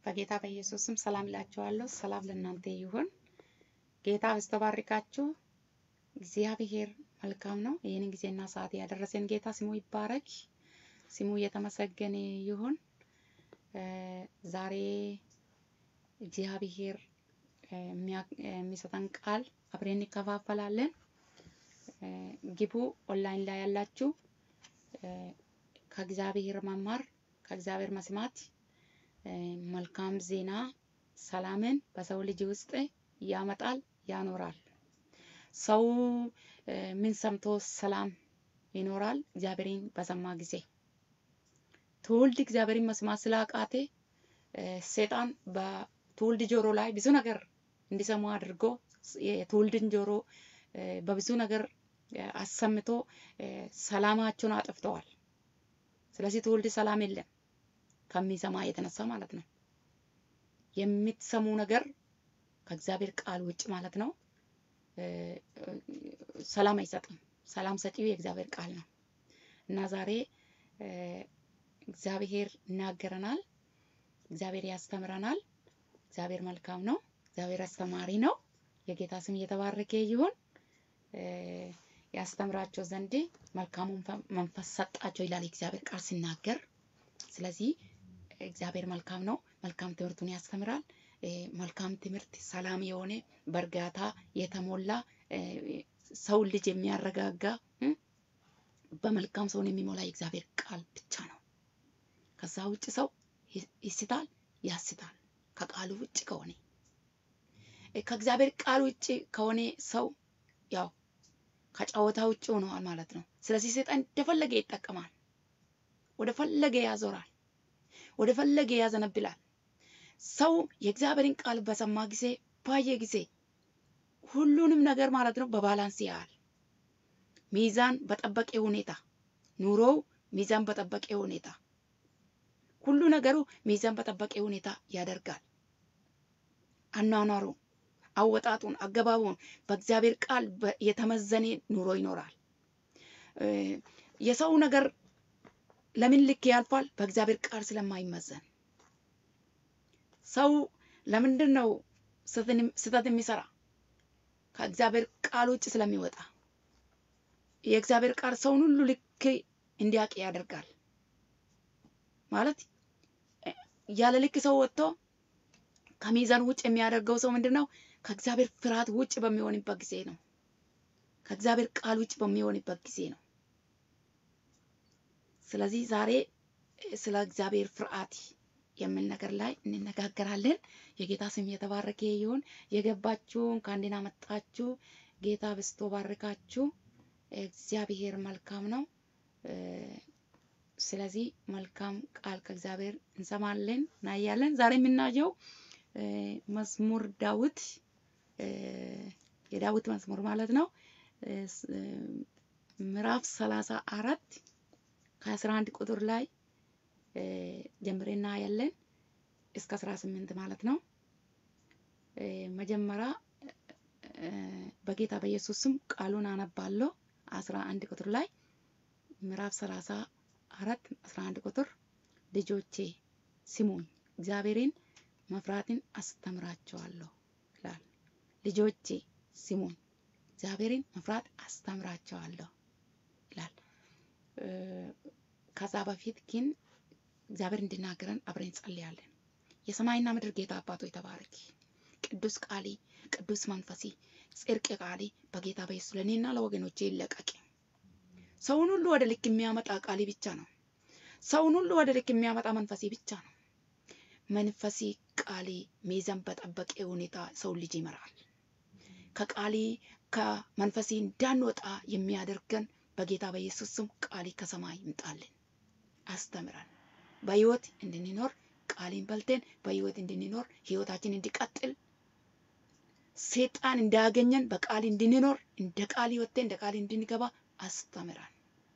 በጌታ በኢየሱስ ስም ሰላም እላችኋለሁ። ሰላም ለእናንተ ይሁን። ጌታ በስተባርካችሁ። እግዚአብሔር መልካም ነው። ይህንን ጊዜና ሰዓት ያደረሰን ጌታ ስሙ ይባረክ፣ ስሙ እየተመሰገነ ይሁን። ዛሬ እግዚአብሔር የሚሰጠን ቃል አብረን እንከፋፈላለን። ግቡ። ኦንላይን ላይ ያላችሁ ከእግዚአብሔር መማር ከእግዚአብሔር መስማት መልካም ዜና ሰላምን በሰው ልጅ ውስጥ ያመጣል፣ ያኖራል። ሰው ምን ሰምቶ ሰላም ይኖራል? እግዚአብሔርን በሰማ ጊዜ። ትውልድ እግዚአብሔርን መስማት ስላቃቴ ሰይጣን በትውልድ ጆሮ ላይ ብዙ ነገር እንዲሰሙ አድርጎ የትውልድን ጆሮ በብዙ ነገር አሰምቶ ሰላማቸውን አጥፍተዋል። ስለዚህ ትውልድ ሰላም የለም ከሚሰማ የተነሳ ማለት ነው። የምትሰሙ ነገር ከእግዚአብሔር ቃል ውጭ ማለት ነው ሰላም አይሰጥም። ሰላም ሰጪው የእግዚአብሔር ቃል ነው እና ዛሬ እግዚአብሔር ይናገረናል። እግዚአብሔር ያስተምረናል። እግዚአብሔር መልካም ነው። እግዚአብሔር አስተማሪ ነው። የጌታ ስም እየተባረከ ይሁን። ያስተምራቸው ዘንድ መልካሙን መንፈስ ሰጣቸው ይላል እግዚአብሔር ቃል ሲናገር። ስለዚህ እግዚአብሔር መልካም ነው። መልካም ትምህርቱን ያስተምራል። መልካም ትምህርት ሰላም የሆነ በእርጋታ የተሞላ ሰው ልጅ የሚያረጋጋ በመልካም ሰውን የሚሞላ የእግዚአብሔር ቃል ብቻ ነው። ከዛ ውጭ ሰው ይስታል፣ ያስታል። ከቃሉ ውጭ ከሆነ ከእግዚአብሔር ቃል ውጭ ከሆነ ሰው ያው ከጨዋታ ውጭ ሆነዋል ማለት ነው። ስለዚህ ሰይጣን እንደፈለገ ይጠቀማል፣ ወደ ፈለገ ያዞራል፣ ወደ ፈለገ ያዘነብላል። ሰው የእግዚአብሔርን ቃል በሰማ ጊዜ ባየ ጊዜ ሁሉንም ነገር ማለት ነው በባላንስ ያያል። ሚዛን በጠበቀ ሁኔታ ኑሮው ሚዛን በጠበቀ ሁኔታ ሁሉ ነገሩ ሚዛን በጠበቀ ሁኔታ ያደርጋል። አኗኗሩ፣ አወጣጡን፣ አገባቡን በእግዚአብሔር ቃል የተመዘነ ኑሮ ይኖራል። የሰው ነገር ለምን ልክ ያልፋል? በእግዚአብሔር ቃል ስለማይመዘን። ሰው ለምንድን ነው ስህተት የሚሰራ? ከእግዚአብሔር ቃል ውጭ ስለሚወጣ። የእግዚአብሔር ቃል ሰውን ሁሉ ልክ እንዲያውቅ ያደርጋል። ማለት ያለ ልክ ሰው ወጥቶ ከሚዛን ውጭ የሚያደርገው ሰው ምንድን ነው? ከእግዚአብሔር ፍርሃት ውጭ በሚሆንበት ጊዜ ነው። ከእግዚአብሔር ቃል ውጭ በሚሆንበት ጊዜ ነው። ስለዚህ ዛሬ ስለ እግዚአብሔር ፍርሃት የሚል ነገር ላይ እንነጋገራለን። የጌታ ስም የተባረከ ይሁን። የገባችሁ እንኳን ደህና መጣችሁ። ጌታ በስቶ ባርካችሁ። እግዚአብሔር መልካም ነው። ስለዚህ መልካም ቃል ከእግዚአብሔር እንሰማለን እናያለን። ዛሬ የምናየው መዝሙር ዳዊት የዳዊት መዝሙር ማለት ነው ምዕራፍ ሰላሳ አራት ከአስራ አንድ ቁጥር ላይ ጀምሬ እናያለን እስከ አስራ ስምንት ማለት ነው። መጀመሪያ በጌታ በኢየሱስ ስም ቃሉን አነባለሁ። አስራ አንድ ቁጥር ላይ ምዕራፍ ሰላሳ አራት አስራ አንድ ቁጥር ልጆቼ ስሙኝ፣ እግዚአብሔርን መፍራትን አስተምራቸዋለሁ ይላል። ልጆቼ ስሙኝ፣ እግዚአብሔርን መፍራት አስተምራቸዋለሁ ይላል። ከዛ በፊት ግን እግዚአብሔር እንዲናገረን አብረን እንጸልያለን። የሰማይና ምድር ጌታ አባቶ የተባረክ ቅዱስ ቃሊ ቅዱስ መንፈሲ ጽድቅ ቃሊ በጌታ በኢየሱስ ለእኔና ለወገኖቼ ይለቀቅ። ሰውን ሁሉ ወደ ልክ የሚያመጣ ቃሊ ብቻ ነው። ሰውን ሁሉ ወደ ልክ የሚያመጣ መንፈሴ ብቻ ነው። መንፈሴ ቃሊ ሚዛን በጠበቀ ሁኔታ ሰው ልጅ ይመራል። ከቃሊ ከመንፈሴ እንዳንወጣ የሚያደርገን በጌታ በኢየሱስ ስም ቃሊ ከሰማይ ይምጣልን። አስተምረን በህይወት እንድንኖር ቃሊን በልተን በህይወት እንድንኖር ህይወታችን እንዲቀጥል ሴጣን እንዳያገኘን በቃል እንድንኖር እንደ ቃል ወጥተን እንደ ቃል እንድንገባ አስተምረን።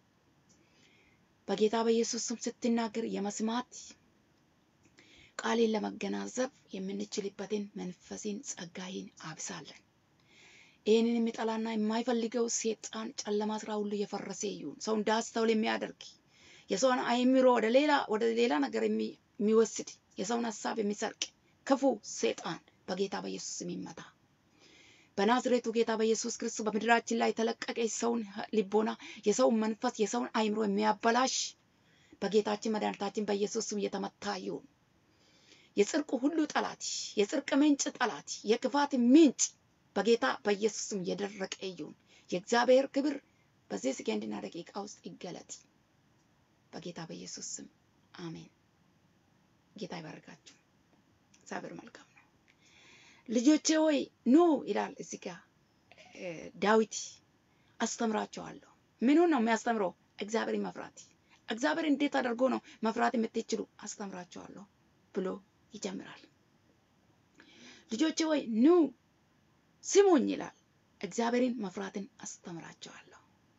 በጌታ በኢየሱስ ስም ስትናገር የመስማት ቃሌን ለመገናዘብ የምንችልበትን መንፈሴን ጸጋዬን አብሳለን። ይህንን የሚጠላና የማይፈልገው ሴጣን ጨለማ ስራ ሁሉ የፈረሰ ይሁን። ሰው እንዳስተውል የሚያደርግ የሰውን አእምሮ ወደ ሌላ ወደ ሌላ ነገር የሚወስድ የሰውን ሀሳብ የሚሰርቅ ክፉ ሰይጣን በጌታ በኢየሱስ ስም ይመታ። በናዝሬቱ ጌታ በኢየሱስ ክርስቶስ በምድራችን ላይ የተለቀቀ የሰውን ልቦና፣ የሰውን መንፈስ፣ የሰውን አይምሮ የሚያበላሽ በጌታችን መድኃኒታችን በኢየሱስ ስም እየተመታ ይሁን። የጽድቁ ሁሉ ጠላት፣ የጽድቅ ምንጭ ጠላት፣ የክፋት ምንጭ በጌታ በኢየሱስ ስም እየደረቀ ይሁን። የእግዚአብሔር ክብር በዚህ ሰከንድና ደቂቃ ውስጥ ይገለጥ በጌታ በኢየሱስ ስም አሜን። ጌታ ይባርካችሁ። እግዚአብሔር መልካም ነው። ልጆቼ ሆይ ኑ ይላል እዚህ ጋር ዳዊት አስተምራቸዋለሁ። ምኑን ነው የሚያስተምረው? እግዚአብሔርን መፍራት። እግዚአብሔር እንዴት አድርጎ ነው መፍራት የምትችሉ? አስተምራቸዋለሁ ብሎ ይጀምራል። ልጆቼ ሆይ ኑ ስሙኝ ይላል። እግዚአብሔርን መፍራትን አስተምራቸዋለሁ።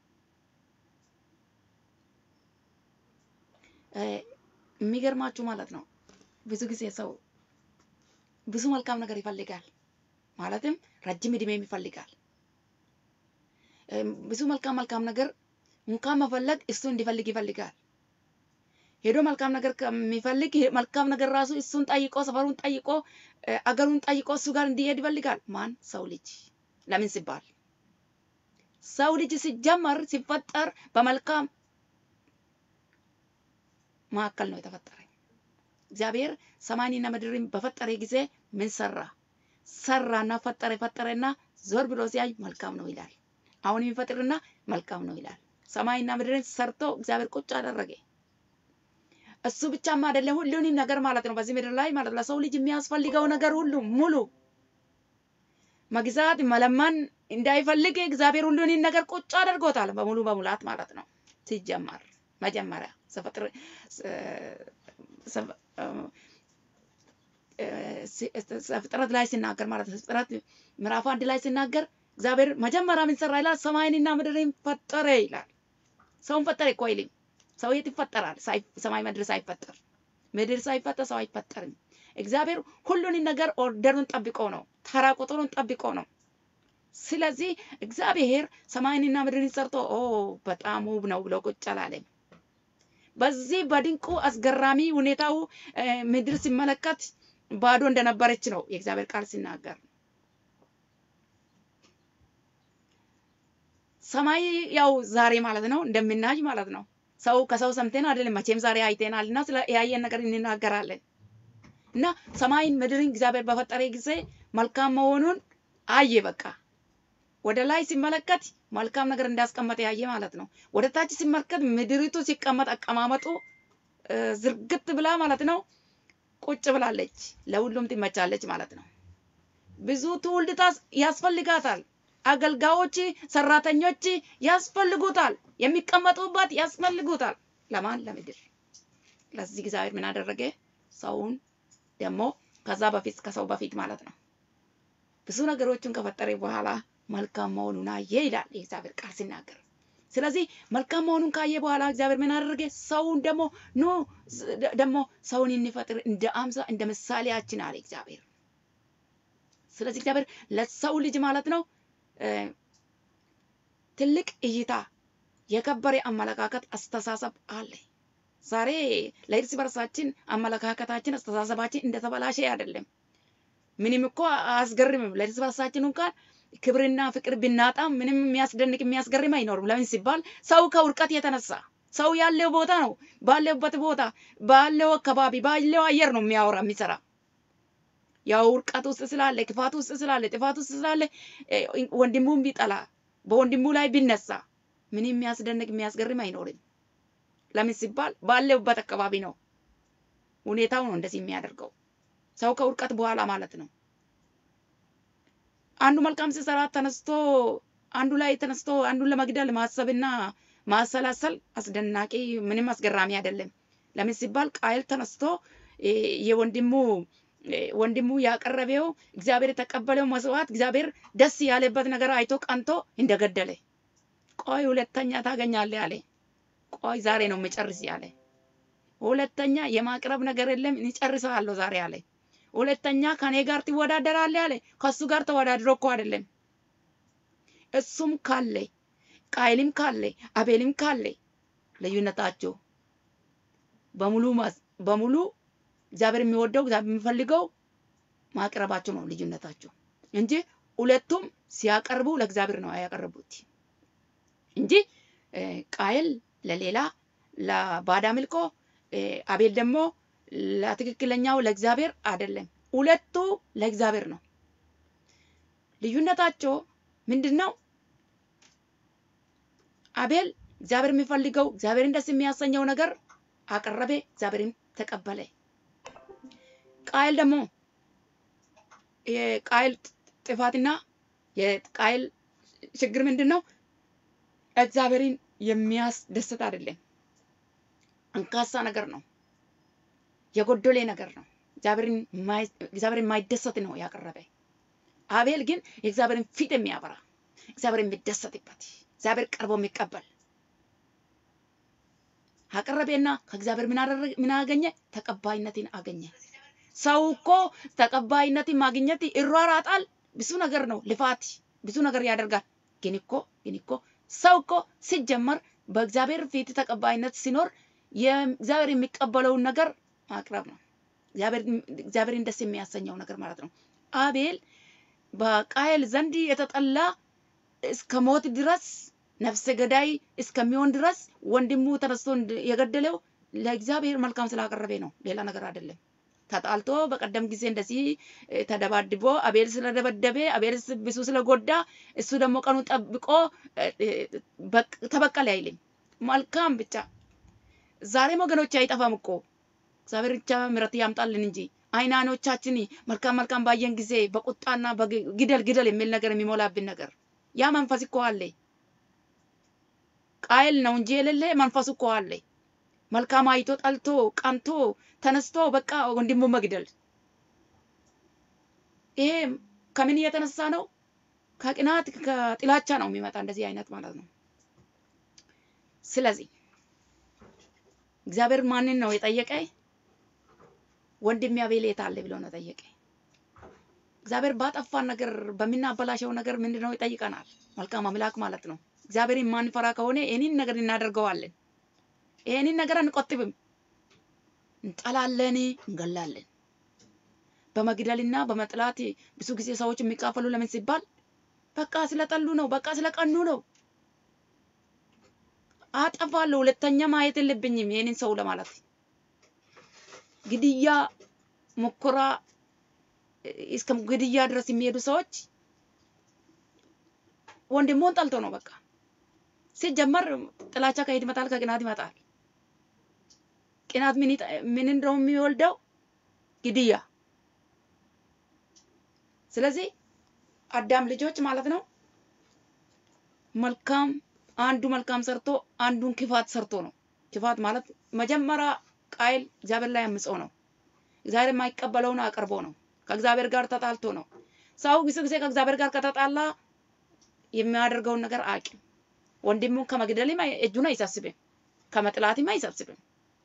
የሚገርማችሁ ማለት ነው ብዙ ጊዜ ሰው ብዙ መልካም ነገር ይፈልጋል። ማለትም ረጅም እድሜም ይፈልጋል። ብዙ መልካም መልካም ነገር እንኳን መፈለግ እሱ እንዲፈልግ ይፈልጋል። ሄዶ መልካም ነገር ከሚፈልግ መልካም ነገር ራሱ እሱን ጠይቆ ሰፈሩን ጠይቆ አገሩን ጠይቆ እሱ ጋር እንዲሄድ ይፈልጋል። ማን? ሰው ልጅ። ለምን ሲባል ሰው ልጅ ሲጀመር ሲፈጠር በመልካም መካከል ነው የተፈጠረ። እግዚአብሔር ሰማይንና ምድርን በፈጠረ ጊዜ ምን ሰራ? ሰራና ፈጠረ። ፈጠረና ዞር ብሎ ሲያይ መልካም ነው ይላል። አሁን የሚፈጥርና መልካም ነው ይላል። ሰማይና ምድርን ሰርቶ እግዚአብሔር ቁጭ አደረገ። እሱ ብቻማ አይደለም፣ ሁሉንም ነገር ማለት ነው በዚህ ምድር ላይ ማለት ለሰው ልጅ የሚያስፈልገው ነገር ሁሉ ሙሉ መግዛት መለመን እንዳይፈልግ እግዚአብሔር ሁሉንም ነገር ቁጭ አድርጎታል በሙሉ በሙላት ማለት ነው። ሲጀመር መጀመሪያ ፍጥረት ላይ ሲናገር ማለት ነው። ፍጥረት ምዕራፍ አንድ ላይ ሲናገር እግዚአብሔር መጀመሪያ ምን ሰራ ይላል? ሰማይንና ምድርን ፈጠረ ይላል። ሰውን ፈጠረ እኮ አይልም። ሰው የት ይፈጠራል? ሰማይ ምድር ሳይፈጠር ምድር ሳይፈጠር ሰው አይፈጠርም። እግዚአብሔር ሁሉን ነገር ኦርደሩን ጠብቆ ነው፣ ተራ ቁጥሩን ጠብቆ ነው። ስለዚህ እግዚአብሔር ሰማይንና ምድርን ሰርቶ ኦ በጣም ውብ ነው ብሎ ቁጭ አላለም። በዚህ በድንቁ አስገራሚ ሁኔታው ምድር ሲመለከት ባዶ እንደነበረች ነው የእግዚአብሔር ቃል ሲናገር። ሰማይ ያው ዛሬ ማለት ነው እንደምናይ ማለት ነው። ሰው ከሰው ሰምተን አይደለም መቼም ዛሬ አይተናል እና ስለ ያየን ነገር እንናገራለን። እና ሰማይን ምድርን እግዚአብሔር በፈጠረ ጊዜ መልካም መሆኑን አየ። በቃ ወደ ላይ ሲመለከት መልካም ነገር እንዳስቀመጠ ያየ ማለት ነው። ወደ ታች ሲመለከት ምድሪቱ ሲቀመጥ አቀማመጡ ዝርግት ብላ ማለት ነው ቁጭ ብላለች። ለሁሉም ትመቻለች ማለት ነው። ብዙ ትውልድ ያስፈልጋታል። አገልጋዮች፣ ሰራተኞች ያስፈልጉታል። የሚቀመጡባት ያስፈልጉታል። ለማን? ለምድር። ለዚህ እግዚአብሔር ምን አደረገ? ሰውን ደግሞ ከዛ በፊት ከሰው በፊት ማለት ነው ብዙ ነገሮችን ከፈጠረ በኋላ መልካም መሆኑን አየ ይላል የእግዚአብሔር ቃል ሲናገር። ስለዚህ መልካም መሆኑን ካየ በኋላ እግዚአብሔር ምን አደረገ? ሰውን ደግሞ ኑ ደግሞ ሰውን እንፈጥር እንደ አምሳ እንደ ምሳሌያችን አለ እግዚአብሔር። ስለዚህ እግዚአብሔር ለሰው ልጅ ማለት ነው ትልቅ እይታ፣ የከበረ አመለካከት፣ አስተሳሰብ አለ። ዛሬ ለእርስ በርሳችን አመለካከታችን፣ አስተሳሰባችን እንደተበላሸ አይደለም። ምንም እኮ አያስገርምም። ለእርስ በርሳችን እንኳን ክብርና ፍቅር ብናጣም ምንም የሚያስደንቅ የሚያስገርም አይኖርም። ለምን ሲባል ሰው ከውድቀት የተነሳ ሰው ያለው ቦታ ነው ባለበት ቦታ ባለው አካባቢ ባለው አየር ነው የሚያወራ የሚሰራ ያው ውድቀት ውስጥ ስላለ ክፋት ውስጥ ስላለ ጥፋት ውስጥ ስላለ ወንድሙን ቢጠላ በወንድሙ ላይ ቢነሳ ምንም የሚያስደንቅ የሚያስገርም አይኖርም። ለምን ሲባል ባለበት አካባቢ ነው ሁኔታው ነው እንደዚህ የሚያደርገው ሰው ከውድቀት በኋላ ማለት ነው። አንዱ መልካም ሲሰራ ተነስቶ አንዱ ላይ ተነስቶ አንዱን ለመግደል ማሰብና ማሰላሰል አስደናቂ ምንም አስገራሚ አይደለም። ለምን ሲባል ቃየል ተነስቶ የወንድሙ ወንድሙ ያቀረበው እግዚአብሔር የተቀበለው መስዋዕት እግዚአብሔር ደስ ያለበት ነገር አይቶ ቀንቶ እንደገደለ ቆይ ሁለተኛ ታገኛለህ አለ። ቆይ ዛሬ ነው የምጨርስ ያለ። ሁለተኛ የማቅረብ ነገር የለም እጨርሰዋለሁ ዛሬ አለ። ሁለተኛ ከኔ ጋር ትወዳደራለህ አለ። ከሱ ጋር ተወዳድሮ እኮ አይደለም እሱም ካለ ቃይልም ካለ አቤልም ካለ ልዩነታቸው በሙሉ በሙሉ እግዚአብሔር የሚወደው እግዚአብሔር የሚፈልገው ማቅረባቸው ነው ልዩነታቸው እንጂ ሁለቱም ሲያቀርቡ ለእግዚአብሔር ነው ያቀረቡት እንጂ እ፣ ቃየል ለሌላ ለባዳ አምልኮ እ፣ አቤል ደግሞ ለትክክለኛው ለእግዚአብሔር አይደለም። ሁለቱ ለእግዚአብሔር ነው። ልዩነታቸው ምንድን ነው? አቤል እግዚአብሔር የሚፈልገው እግዚአብሔርን ደስ የሚያሰኘው ነገር አቀረበ፣ እግዚአብሔርን ተቀበለ። ቃየል ደግሞ የቃየል ጥፋትና የቃየል ችግር ምንድን ነው? እግዚአብሔርን የሚያስደስት አይደለም። አንካሳ ነገር ነው። የጎደሌ ነገር ነው። እግዚአብሔርን የማይ- እግዚአብሔርን የማይደሰት ነው ያቀረበ። አቤል ግን የእግዚአብሔርን ፊት የሚያበራ እግዚአብሔር የሚደሰትበት እግዚአብሔር ቀርቦ የሚቀበል አቀረበና ከእግዚአብሔር ምን አደረገ? ምን አገኘ? ተቀባይነትን አገኘ። ሰው እኮ ተቀባይነትን ማግኘት ይሯራጣል። ብዙ ነገር ነው ልፋት፣ ብዙ ነገር ያደርጋል። ግን እኮ ግን እኮ ሰው እኮ ሲጀመር በእግዚአብሔር ፊት ተቀባይነት ሲኖር የእግዚአብሔር የሚቀበለውን ነገር ማቅረብ ነው። እግዚአብሔር- እግዚአብሔርን ደስ የሚያሰኘው ነገር ማለት ነው። አቤል በቃየል ዘንድ የተጠላ እስከ ሞት ድረስ ነፍሰ ገዳይ እስከሚሆን ድረስ ወንድሙ ተነስቶ እንድ- የገደለው ለእግዚአብሔር መልካም ስላቀረበ ነው፣ ሌላ ነገር አይደለም። ተጣልቶ በቀደም ጊዜ እንደዚህ እ፣ ተደባድቦ አቤል ስለደበደበ አቤል ስ- ብዙ ስለጎዳ እሱ ደግሞ ቀኑ ጠብቆ እ፣ እ፣ በቅ- ተበቀለ አይልም። መልካም ብቻ ዛሬም ወገኖች አይጠፋም እኮ እግዚአብሔር ብቻ ምሕረት ያምጣልን እንጂ አይናኖቻችን መልካም መልካም ባየን ጊዜ በቁጣና በግ- ግደል ግደል የሚል ነገር የሚሞላብን ነገር ያ መንፈስ እኮ አለ። ቃየል ነው እንጂ የሌለ መንፈሱ እኮ አለ። መልካም አይቶ ጠልቶ ቀንቶ ተነስቶ በቃ ወንድሙ መግደል። ይሄ ከምን እየተነሳ ነው? ከቅናት ከጥላቻ ነው የሚመጣ እንደዚህ አይነት ማለት ነው። ስለዚህ እግዚአብሔር ማንን ነው የጠየቀ? ወንድሜ አቤል የት አለ ብሎ ነው ጠየቀ። እግዚአብሔር ባጠፋን ነገር በምናበላሸው ነገር ምንድን ነው ይጠይቀናል። መልካም አምላክ ማለት ነው። እግዚአብሔርን ማንፈራ ከሆነ ይህንን ነገር እናደርገዋለን። ይህንን ነገር አንቆጥብም፣ እንጠላለን፣ እንገላለን። በመግደልና በመጥላት ብዙ ጊዜ ሰዎች የሚካፈሉ ለምን ሲባል በቃ ስለጠሉ ነው፣ በቃ ስለቀኑ ነው። አጠፋለሁ፣ ሁለተኛ ማየት የለብኝም ይህንን ሰው ለማለት ግድያ ሙከራ እስከ ግድያ ድረስ የሚሄዱ ሰዎች ወንድሙን ጠልቶ ነው። በቃ ሲጀመር ጥላቻ ከየት ይመጣል? ከቅናት ይመጣል። ቅናት ምን ይጠ- ምን እንደው የሚወልደው ግድያ። ስለዚህ አዳም ልጆች ማለት ነው መልካም አንዱ መልካም ሰርቶ አንዱን ክፋት ሰርቶ ነው። ክፋት ማለት መጀመሪያ ቃይል እግዚአብሔር ላይ አምፀው ነው። እግዚአብሔር የማይቀበለውን አቅርቦ ነው። ከእግዚአብሔር ጋር ተጣልቶ ነው። ሰው ብዙ ጊዜ ከእግዚአብሔር ጋር ከተጣላ የሚያደርገውን ነገር አያውቅም። ወንድሙን ከመግደልም አይ- እጁን አይሰብስብም፣ ከመጥላትም አይሰብስብም።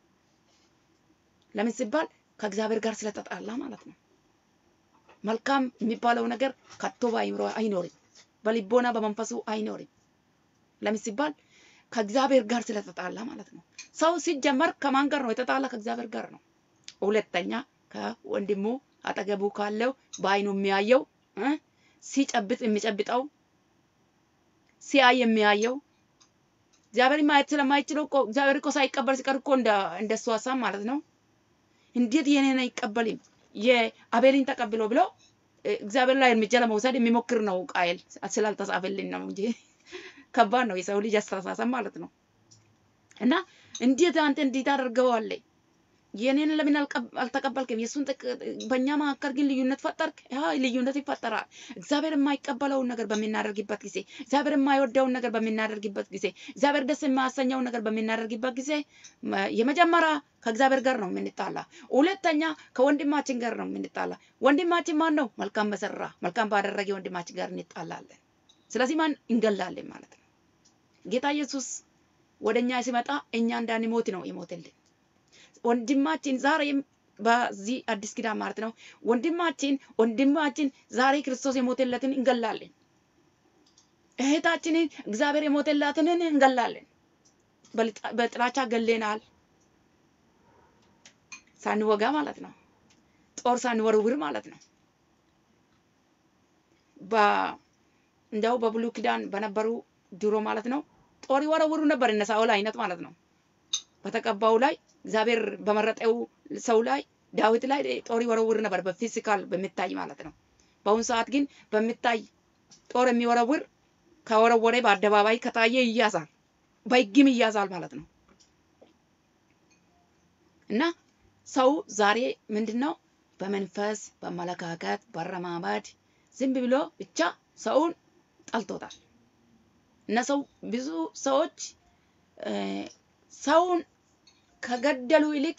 ለምን ሲባል ከእግዚአብሔር ጋር ስለተጣላ ማለት ነው። መልካም የሚባለው ነገር ከቶ በአእምሮ አይኖርም፣ በልቦና በመንፈሱ አይኖርም። ለምን ሲባል ከእግዚአብሔር ጋር ስለተጣላ ማለት ነው። ሰው ሲጀመር ከማን ጋር ነው የተጣላ? ከእግዚአብሔር ጋር ነው። ሁለተኛ ከወንድሙ አጠገቡ ካለው በአይኑ የሚያየው እ ሲጨብጥ የሚጨብጠው ሲያይ የሚያየው እግዚአብሔር ማየት ስለማይችለው እኮ እግዚአብሔር እኮ ሳይቀበል ሲቀር እኮ እንደ እንደሱ ሀሳብ ማለት ነው። እንዴት የኔን አይቀበልም የአቤልን ተቀብሎ ብሎ እ፣ እግዚአብሔር ላይ እርምጃ ለመውሰድ የሚሞክር ነው ቃየል ስላልተጻፈልን ነው እንጂ ከባድ ነው የሰው ልጅ አስተሳሰብ ማለት ነው። እና እንዴት አንተ እንዴት አደርገዋለህ? የኔን ለምን አልቀብ- አልተቀበልክም? የእሱን ጥቅ- በእኛ መካከል ግን ልዩነት ፈጠርክ። ያ ልዩነት ይፈጠራል። እግዚአብሔር የማይቀበለውን ነገር በምናደርግበት ጊዜ፣ እግዚአብሔር የማይወደውን ነገር በምናደርግበት ጊዜ፣ እግዚአብሔር ደስ የማያሰኘውን ነገር በምናደርግበት ጊዜ መ- የመጀመሪያ ከእግዚአብሔር ጋር ነው የምንጣላ። ሁለተኛ ከወንድማችን ጋር ነው የምንጣላ። ወንድማችን ማን ነው? መልካም በሰራ መልካም ባደረገ ወንድማችን ጋር እንጣላለን። ስለዚህ ማን እንገላለን ማለት ነው። ጌታ ኢየሱስ ወደ እኛ ሲመጣ እኛ እንዳንሞት ነው የሞተልን። ወንድማችን ዛሬም በዚህ አዲስ ኪዳን ማለት ነው ወንድማችን ወንድማችን ዛሬ ክርስቶስ የሞተለትን እንገላለን። እህታችንን እግዚአብሔር የሞተላትንን እንገላለን። በልጣ- በጥላቻ ገሌናል ሳንወጋ ማለት ነው። ጦር ሳንወረውር ማለት ነው። እንደው በብሉይ ኪዳን በነበሩ ድሮ ማለት ነው ጦር ይወረውሩ ነበር እነ ሳኦል አይነት ማለት ነው። በተቀባው ላይ እግዚአብሔር በመረጠው ሰው ላይ ዳዊት ላይ ጦር ይወረውር ነበር በፊዚካል በሚታይ ማለት ነው። በአሁኑ ሰዓት ግን በሚታይ ጦር የሚወረውር ከወረወረ በአደባባይ ከታየ ይያዛል፣ በሕግም ይያዛል ማለት ነው። እና ሰው ዛሬ ምንድን ነው በመንፈስ በአመለካከት በአረማመድ ዝም ብሎ ብቻ ሰውን ጠልቶታል። እና ሰው ብዙ ሰዎች ሰውን ከገደሉ ይልቅ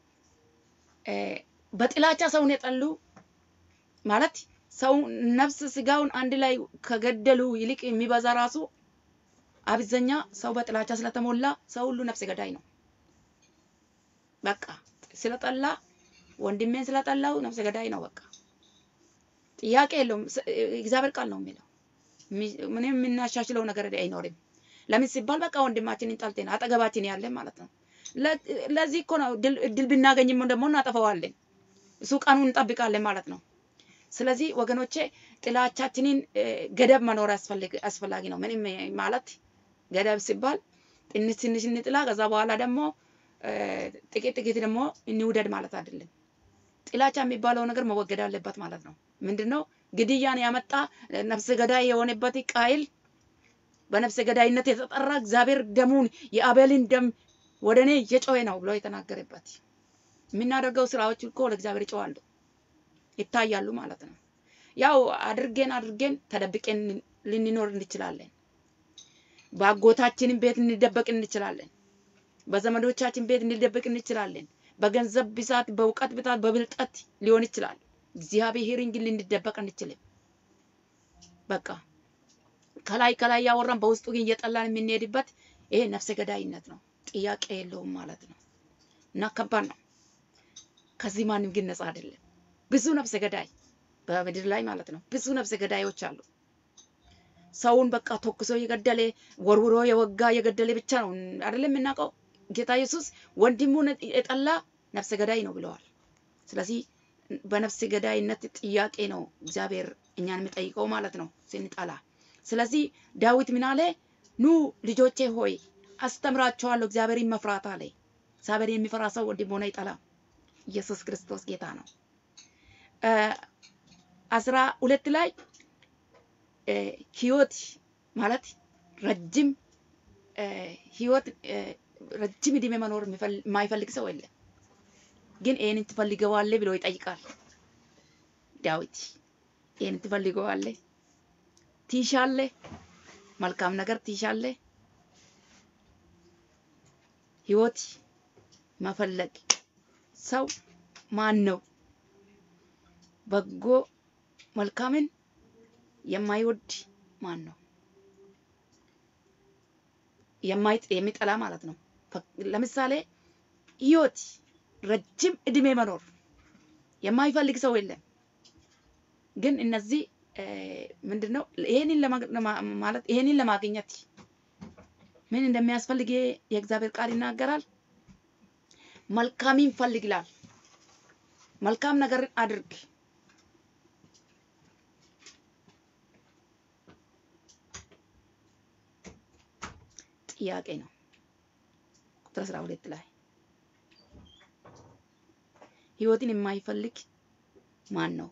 በጥላቻ ሰውን የጠሉ ማለት ሰው ነፍስ ስጋውን አንድ ላይ ከገደሉ ይልቅ የሚበዛ ራሱ አብዛኛ ሰው በጥላቻ ስለተሞላ ሰው ሁሉ ነፍስ ገዳይ ነው። በቃ ስለጠላ ወንድሜን ስለጠላው ነፍስ ገዳይ ነው። በቃ ጥያቄ የለውም። እግዚአብሔር ቃል ነው የሚለው። ምንም የምናሻሽለው ነገር አይኖርም። ለምን ሲባል በቃ ወንድማችንን ጠልተን አጠገባችን ያለን ማለት ነው። ለዚህ እኮ ነው እድል ብናገኝም ደግሞ እናጠፈዋለን። እሱ ቀኑን እንጠብቃለን ማለት ነው። ስለዚህ ወገኖቼ ጥላቻችንን ገደብ መኖር አስፈላጊ ነው። ምንም ማለት ገደብ ሲባል ትንሽ ትንሽ እንጥላ፣ ከዛ በኋላ ደግሞ ጥቂት ጥቂት ደግሞ እንውደድ ማለት አይደለም። ጥላቻ የሚባለው ነገር መወገድ አለበት ማለት ነው። ምንድነው ግድያን ያመጣ ነፍሰ ገዳይ የሆነበት ቃይል በነፍሰ ገዳይነት የተጠራ እግዚአብሔር ደሙን የአቤልን ደም ወደ እኔ እየጮኸ ነው ብሎ የተናገረበት የምናደርገው ስራዎች እኮ ለእግዚአብሔር ይጮዋሉ፣ ይታያሉ ማለት ነው። ያው አድርጌን አድርጌን ተደብቄን ልንኖር እንችላለን። በአጎታችንም ቤት እንደበቅ እንችላለን። በዘመዶቻችን ቤት እንደበቅ እንችላለን። በገንዘብ ብዛት፣ በእውቀት ብዛት፣ በብልጠት ሊሆን ይችላል። እግዚአብሔርን ግን ልንደበቅ አንችልም። በቃ ከላይ ከላይ ያወራን በውስጡ ግን እየጠላን የምንሄድበት ይሄ ነፍሰ ገዳይነት ነው። ጥያቄ የለውም ማለት ነው። እና ከባድ ነው። ከዚህ ማንም ግን ነፃ አይደለም። ብዙ ነፍሰ ገዳይ በምድር ላይ ማለት ነው። ብዙ ነፍሰ ገዳዮች አሉ። ሰውን በቃ ተኩሶ የገደለ ወርውሮ የወጋ የገደለ ብቻ ነው አይደለም የምናውቀው። ጌታ ኢየሱስ ወንድሙን የጠላ ነፍሰ ገዳይ ነው ብለዋል። ስለዚህ በነፍሰ ገዳይነት ጥያቄ ነው እግዚአብሔር እኛን የሚጠይቀው ማለት ነው ስንጠላ። ስለዚህ ዳዊት ምን አለ? ኑ ልጆቼ ሆይ አስተምራቸዋለሁ እግዚአብሔርን መፍራት አለ። እግዚአብሔር የሚፈራ ሰው ወንድሙን አይጠላም። ኢየሱስ ክርስቶስ ጌታ ነው። አስራ ሁለት ላይ ህይወት ማለት ረጅም ህይወት ረጅም እድሜ መኖር የማይፈልግ ሰው የለም። ግን ይህንን ትፈልገዋለህ ብሎ ይጠይቃል ዳዊት። ይህንን ትፈልገዋለህ፣ ትሻለህ፣ መልካም ነገር ትሻለህ። ህይወት መፈለግ ሰው ማን ነው? በጎ መልካምን የማይወድ ማን ነው? የሚጠላ ማለት ነው። ለምሳሌ ህይወት ረጅም እድሜ መኖር የማይፈልግ ሰው የለም። ግን እነዚህ ምንድን ነው ይሄንን ማለት ይሄንን ለማግኘት ምን እንደሚያስፈልግ የእግዚአብሔር ቃል ይናገራል። መልካምን ፈልግ ይላል። መልካም ነገር አድርግ። ጥያቄ ነው። ቁጥር አስራ ሁለት ላይ ህይወትን የማይፈልግ ማን ነው?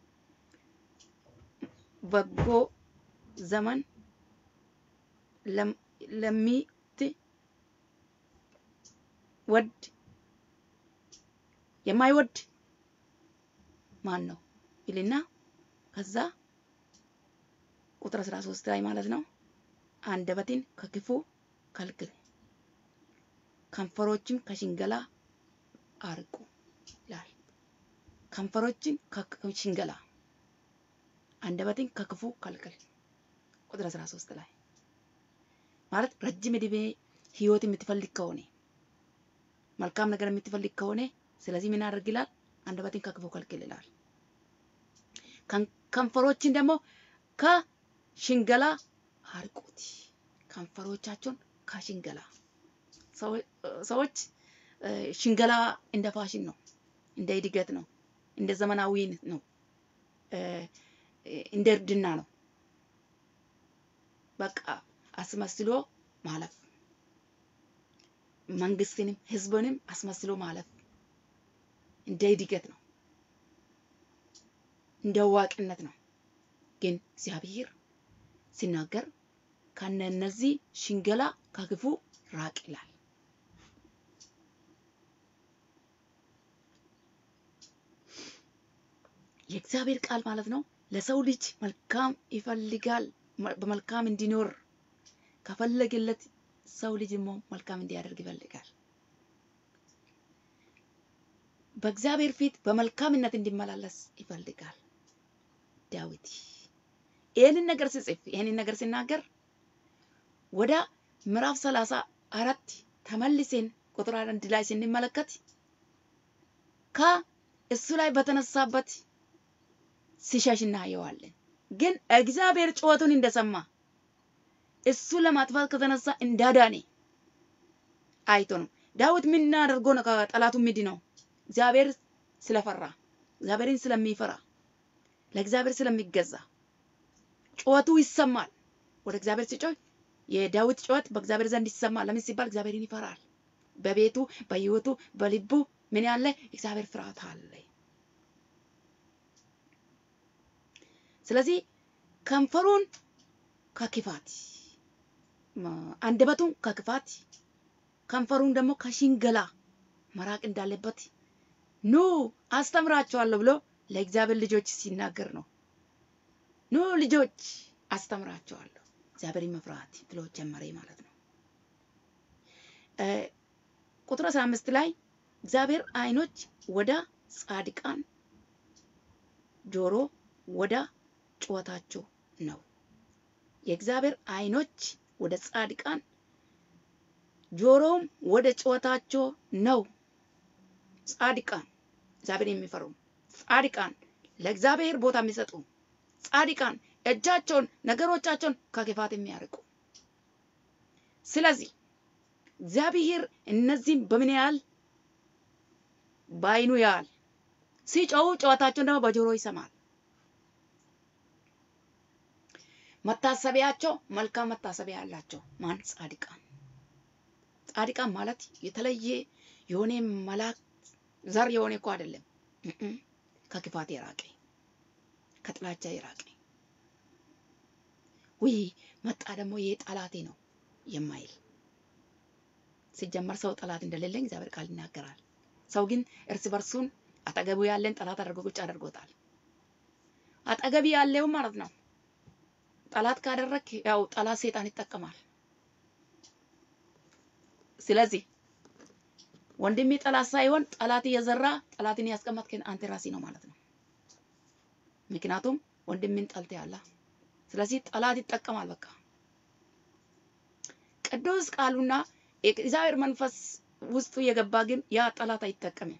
በጎ ዘመን ለሚትወድ የማይወድ ማን ነው ይልና ከዛ ቁጥር 13 ላይ ማለት ነው አንደበትን ከክፉ ከልክል፣ ከንፈሮችም ከሽንገላ አርቁ ይላል። ከንፈሮችን ከሽንገላ አንደበትን ከክፉ ከልክል። ቁጥር 13 ላይ ማለት ረጅም ዕድሜ ህይወት የምትፈልግ ከሆነ መልካም ነገር የምትፈልግ ከሆነ ስለዚህ ምን አድርግ ይላል? አንደበትን ከክፉ ከልክል ይላል። ከንፈሮችን ደግሞ ከሽንገላ አርቁት። ከንፈሮቻቸውን ከሽንገላ ሰዎች ሽንገላ እንደ ፋሽን ነው፣ እንደ እድገት ነው። እንደ ዘመናዊ ነው፣ እንደ እርድና ነው። በቃ አስመስሎ ማለፍ፣ መንግስትንም ህዝብንም አስመስሎ ማለፍ እንደ እድገት ነው፣ እንደ አዋቂነት ነው። ግን እግዚአብሔር ሲናገር ከነነዚህ ሽንገላ ከክፉ ራቅ ይላል። የእግዚአብሔር ቃል ማለት ነው ለሰው ልጅ መልካም ይፈልጋል። በመልካም እንዲኖር ከፈለገለት ሰው ልጅ ደግሞ መልካም እንዲያደርግ ይፈልጋል። በእግዚአብሔር ፊት በመልካምነት እንዲመላለስ ይፈልጋል። ዳዊት ይህንን ነገር ሲጽፍ ይህንን ነገር ሲናገር ወደ ምዕራፍ ሰላሳ አራት ተመልሴን ቁጥር አንድ ላይ ስንመለከት ከእሱ ላይ በተነሳበት ሲሸሽ እናየዋለን። ግን እግዚአብሔር ጩኸቱን እንደሰማ እሱ ለማጥፋት ከተነሳ እንዳዳኔ አይቶ ነው። ዳዊት ምን አድርጎ ነው ከጠላቱ ምድ ነው? እግዚአብሔር ስለፈራ እግዚአብሔርን ስለሚፈራ ለእግዚአብሔር ስለሚገዛ ጩኸቱ ይሰማል። ወደ እግዚአብሔር ሲጮህ የዳዊት ጩኸት በእግዚአብሔር ዘንድ ይሰማል። ለምን ሲባል እግዚአብሔርን ይፈራል። በቤቱ በሕይወቱ በልቡ ምን ያለ እግዚአብሔር ፍርሃት አለ። ስለዚህ ከንፈሩን ከክፋት አንደበቱን ከክፋት ከንፈሩን ደግሞ ከሽንገላ መራቅ እንዳለበት ኑ አስተምራቸዋለሁ ብሎ ለእግዚአብሔር ልጆች ሲናገር ነው። ኑ ልጆች አስተምራቸዋለሁ እግዚአብሔርን መፍራት ብሎ ጀመረ ማለት ነው። ቁጥር አስራ አምስት ላይ እግዚአብሔር ዓይኖች ወደ ጻድቃን ጆሮ ወደ ጩኸታቸው ነው። የእግዚአብሔር ዓይኖች ወደ ጻድቃን ጆሮም ወደ ጩኸታቸው ነው። ጻድቃን እግዚአብሔር የሚፈሩ ጻድቃን ለእግዚአብሔር ቦታ የሚሰጡ ጻድቃን እጃቸውን ነገሮቻቸውን ከክፋት የሚያርቁ። ስለዚህ እግዚአብሔር እነዚህም በምን ያህል በዓይኑ ያህል ሲጮሁ ጨዋታቸውን ደግሞ በጆሮ ይሰማል። መታሰቢያቸው መልካም መታሰቢያ ያላቸው ማን? ጻድቃን። ጻድቃን ማለት የተለየ የሆነ መላክ ዘር የሆነ እኮ አይደለም። ከክፋት የራቀ ከጥላቻ የራቀ ውይ መጣ ደግሞ ይሄ ጠላቴ ነው የማይል ሲጀመር ሰው ጠላት እንደሌለኝ እግዚአብሔር ቃል ይናገራል። ሰው ግን እርስ በርሱን አጠገቡ ያለን ጠላት አድርጎ ቁጭ አድርጎታል። አጠገቢ ያለው ማለት ነው ጠላት ካደረግ ያው ጠላት ሴጣን ይጠቀማል። ስለዚህ ወንድሜ ጠላት ሳይሆን ጠላት እየዘራ ጠላትን ያስቀመጥከን አንተ ራሲ ነው ማለት ነው። ምክንያቱም ወንድምን ጠልተ ያላ ስለዚህ ጠላት ይጠቀማል። በቃ ቅዱስ ቃሉና የእግዚአብሔር መንፈስ ውስጡ የገባ ግን ያ ጠላት አይጠቀምም።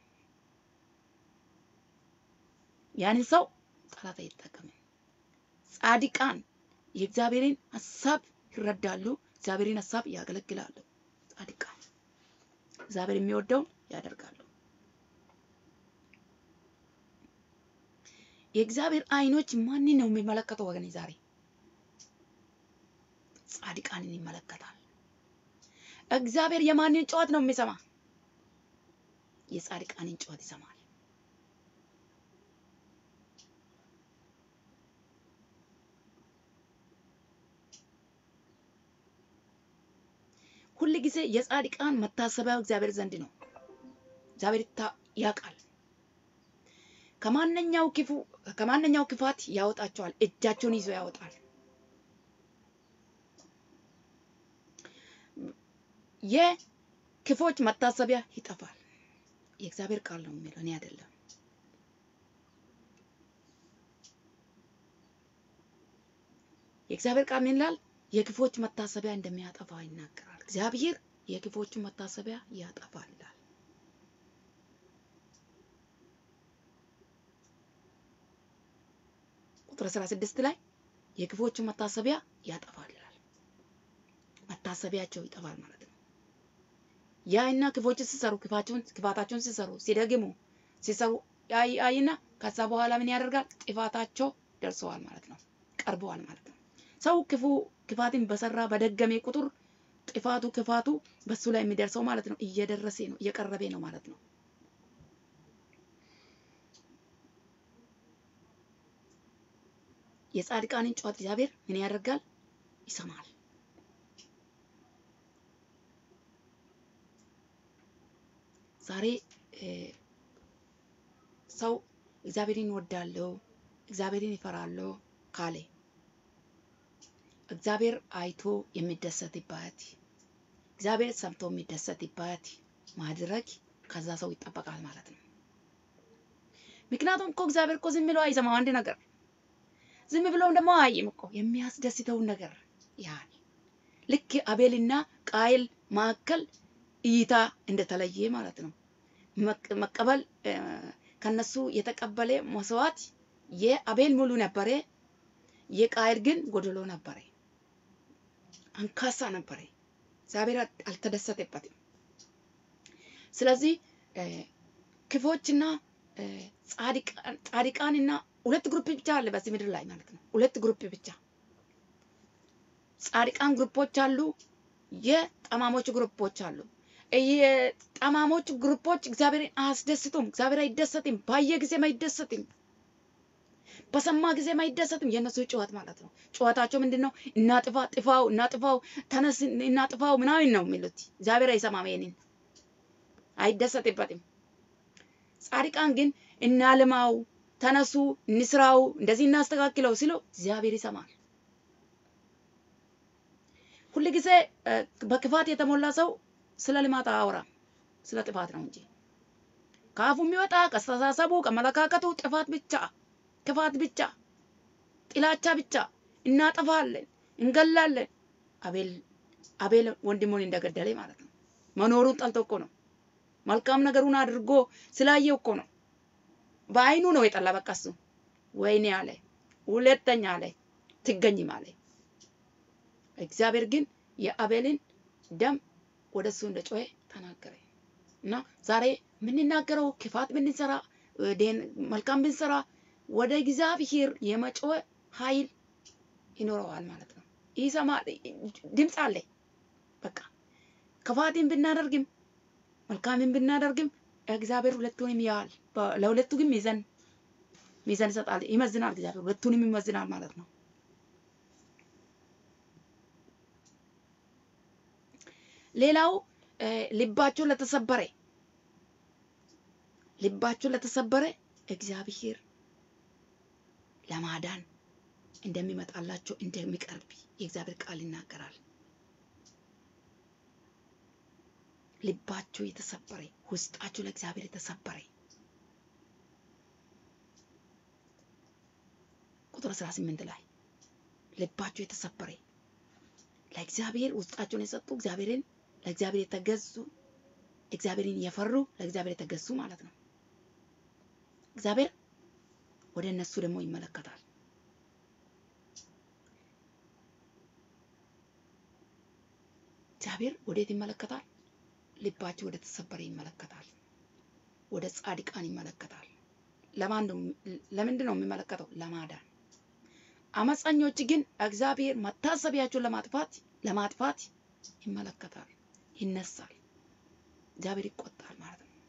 ያንን ሰው ጠላት አይጠቀምም። ጻድቃን የእግዚአብሔርን ሀሳብ ይረዳሉ፣ እግዚአብሔርን ሀሳብ ያገለግላሉ። ጻድቃን እግዚአብሔር የሚወደውን ያደርጋሉ። የእግዚአብሔር ዓይኖች ማንን ነው የሚመለከተው? ወገኔ ዛሬ ጻድቃንን ይመለከታል። እግዚአብሔር የማንን ጩኸት ነው የሚሰማ? የጻድቃንን ጩኸት ይሰማል። ሁል ጊዜ የጻድቃን መታሰቢያው እግዚአብሔር ዘንድ ነው። እግዚአብሔር ያውቃል። ከማንኛው ክፉ ከማንኛው ክፋት ያወጣቸዋል። እጃቸውን ይዞ ያወጣል። የክፎች መታሰቢያ ይጠፋል። የእግዚአብሔር ቃል ነው የሚለው እኔ አይደለም። የእግዚአብሔር ቃል ምን ይላል? የክፎች መታሰቢያ እንደሚያጠፋ ይናገራል። እግዚአብሔር የክፎቹን መታሰቢያ ያጠፋል ይላል። ቁጥር 16 ላይ የክፎቹን መታሰቢያ ያጠፋል ይላል። መታሰቢያቸው ይጠፋል ማለት ነው። ያ እና ክፎች ሲሰሩ ክፋቸውን ክፋታቸውን ሲሰሩ ሲደግሙ ሲሰሩ አይ አይና ከዛ በኋላ ምን ያደርጋል? ጥፋታቸው ደርሰዋል ማለት ነው፣ ቀርበዋል ማለት ነው። ሰው ክፉ ክፋትን በሰራ በደገሜ ቁጥር ጥፋቱ ክፋቱ በሱ ላይ የሚደርሰው ማለት ነው እየደረሰ ነው እየቀረበ ነው ማለት ነው። የጻድቃንን ጩኸት እግዚአብሔር ምን ያደርጋል? ይሰማል። ዛሬ ሰው እግዚአብሔርን ወዳለው እግዚአብሔርን ይፈራለሁ ካለ እግዚአብሔር አይቶ የሚደሰትባት እግዚአብሔር ሰምቶ የሚደሰትባት ማድረግ ከዛ ሰው ይጠበቃል ማለት ነው። ምክንያቱም እኮ እግዚአብሔር እኮ ዝም ብሎ አይሰማው አንድ ነገር ዝም ብሎም ደግሞ አይም እኮ የሚያስደስተውን ነገር ያን ልክ አቤልና ቃየል መካከል እይታ እንደተለየ ማለት ነው። መቀበል ከነሱ የተቀበለ መስዋዕት የአቤል ሙሉ ነበረ፣ የቃየል ግን ጎደሎ ነበረ፣ አንካሳ ነበረ። እግዚአብሔር አልተደሰተበትም። ስለዚህ ክፎችና ጻድቃንና ሁለት ግሩፕ ብቻ አለ በዚህ ምድር ላይ ማለት ነው። ሁለት ግሩፕ ብቻ ጻድቃን ግሩፖች አሉ፣ የጠማሞች ግሩፖች አሉ። የጠማሞች ግሩፖች እግዚአብሔርን አያስደስቱም። እግዚአብሔር አይደሰትም። ባየ ጊዜም አይደሰትም። በሰማ ጊዜም አይደሰትም። የእነሱ ጩኸት ማለት ነው። ጩኸታቸው ምንድን ነው? እናጥፋ፣ ጥፋው፣ እናጥፋው፣ ተነስ፣ እናጥፋው ምናምን ነው የሚሉት። እግዚአብሔር አይሰማም። ይሄንን አይደሰትበትም። ጻድቃን ግን እናልማው፣ ተነሱ፣ እንስራው፣ እንደዚህ እናስተካክለው ሲሉ እግዚአብሔር ይሰማል። ሁል ጊዜ በክፋት የተሞላ ሰው ስለ ልማት አያወራም፣ ስለ ጥፋት ነው እንጂ ከአፉ የሚወጣ ከአስተሳሰቡ ከመለካከቱ ጥፋት ብቻ፣ ክፋት ብቻ፣ ጥላቻ ብቻ። እናጠፋለን፣ እንገላለን። አቤል አቤል ወንድሙን እንደገደለ ማለት ነው። መኖሩን ጠልቶ እኮ ነው። መልካም ነገሩን አድርጎ ስላየው እኮ ነው። በአይኑ ነው የጠላ። በቃ እሱ ወይኔ አለ፣ ሁለተኛ አለ ትገኝም አለ። እግዚአብሔር ግን የአቤልን ደም ወደ እሱ እንደ ጮኸ ተናገረ። እና ዛሬ የምንናገረው ክፋት ብንሰራ መልካም ብንሰራ ወደ እግዚአብሔር የመጮህ ኃይል ይኖረዋል ማለት ነው። ይሰማል፣ ድምፅ አለ። በቃ ክፋትን ብናደርግም መልካምን ብናደርግም እግዚአብሔር ሁለቱንም ያያል። ለሁለቱ ግን ሚዛን ሚዛን ይሰጣል፣ ይመዝናል። እግዚአብሔር ሁለቱንም ይመዝናል ማለት ነው። ሌላው ልባቸው ለተሰበረ ልባቸው ለተሰበረ እግዚአብሔር ለማዳን እንደሚመጣላቸው እንደሚቀርብ የእግዚአብሔር ቃል ይናገራል። ልባቸው የተሰበረ ውስጣቸው ለእግዚአብሔር የተሰበረ ቁጥር 18 ላይ ልባቸው የተሰበረ ለእግዚአብሔር ውስጣቸውን የሰጡ እግዚአብሔርን ለእግዚአብሔር የተገዙ እግዚአብሔርን የፈሩ ለእግዚአብሔር የተገዙ ማለት ነው። እግዚአብሔር ወደ እነሱ ደግሞ ይመለከታል። እግዚአብሔር ወዴት ይመለከታል? ልባቸው ወደ ተሰበረ ይመለከታል። ወደ ጻድቃን ይመለከታል። ለማን ነው? ለምንድን ነው የሚመለከተው? ለማዳን። አመፀኞች ግን እግዚአብሔር መታሰቢያቸውን ለማጥፋት ለማጥፋት ይመለከታል፣ ይነሳል። እግዚአብሔር ይቆጣል ማለት ነው።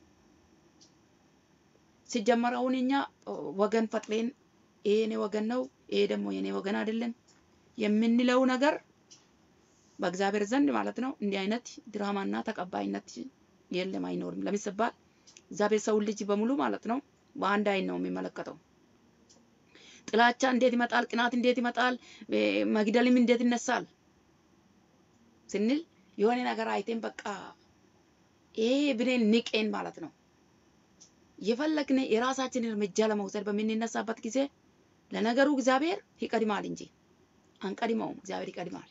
ሲጀመር አሁን እኛ ወገን ፈጥሬን ይሄ የኔ ወገን ነው፣ ይሄ ደግሞ የኔ ወገን አይደለም የምንለው ነገር በእግዚአብሔር ዘንድ ማለት ነው እንዲህ አይነት ድራማና ተቀባይነት የለም፣ አይኖርም። ለምን ሲባል እግዚአብሔር ሰውን ልጅ በሙሉ ማለት ነው በአንድ አይን ነው የሚመለከተው። ጥላቻ እንዴት ይመጣል? ቅናት እንዴት ይመጣል? መግደልም እንዴት ይነሳል ስንል የሆነ ነገር አይቴን በቃ ይሄ ብኔን ንቄን ማለት ነው የፈለግን የራሳችንን እርምጃ ለመውሰድ በምንነሳበት ጊዜ ለነገሩ እግዚአብሔር ይቀድማል እንጂ አንቀድመውም። እግዚአብሔር ይቀድማል።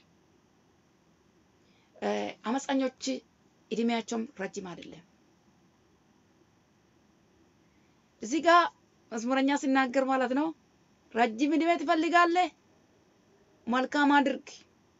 አመፀኞች እድሜያቸውም ረጅም አይደለም። እዚህ ጋር መዝሙረኛ ሲናገር ማለት ነው ረጅም እድሜ ትፈልጋለህ? መልካም አድርግ፣